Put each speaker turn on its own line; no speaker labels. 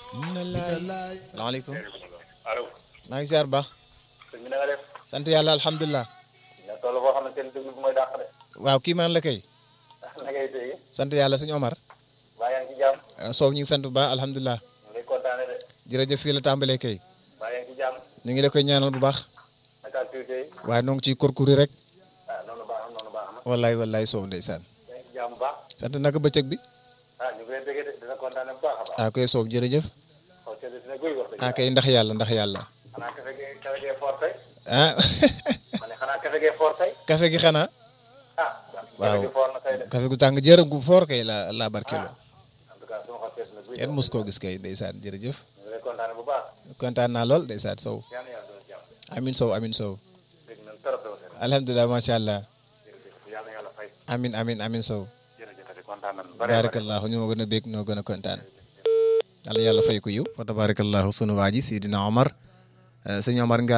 salaamaaleykum
allo.
maa ngi ziar bu baax
sëñ bi na nga def.
sant yàlla alhamdulilah
nga toll boo xam ne seen déglu bi mooy dàq de.
waaw kii maan la kay
na ngay dégg.
sant yàlla sëñ Omar
baa yaa ngi ci jàmm.
ah, Sow ñu ngi sant bu baax alhamdulilah
ñu ngi kontaane de.
jërëjëf fii la tàmbalee kay
baa yaa ngi ci jàmm.
ñu ngi la koy ñaanal bu baax
naka activité yi.
waaye noo ngi ciy kurkuri rek
ah noonu baax na noonu baax na.
wallaay wallaay Sow ndeysaan
yaa ngi ci jàmm bu baax.
sant naka bëccëg bi
ah ñu ngi lay déggee de dina kontaane bu baax a baax.
ah koy Sow jërëjëf
xaw sedd dina guy wax dëgg
ah kay ndax yàlla ndax yàlla
xanaa kafe gee kafe gee fort tey.
ah
ma ne xanaa kafe gee fort tey.
café gi xanaa
ah.
Waaw.
kafe gi fort na tey de.
café gu tàng jër gu foor kay la la barkelo
en tout cas suma xol sedd na guy.
kenn mos koo gis kay ndeysaan jërëjëf
ñu ngi lay kontaane bu baax.
kontaan naa lool ndeysaan Sow
yal na yàlla doon jàmm.
amin Sow amin Sow
dégg nañ trop de waxee.
alhamdulilah macha allah
jërëjëf yal na yàlla fay.
amin amin amin Sow
jërëjëf ati kontaan nañ. bare bare.
baarakallahu ñoo gën a bég ñoo gën a kontaan yàlla yàlla fay ko yiw fa tabarakallahu sunu waa ji Sidina Omar sëñ Omar nga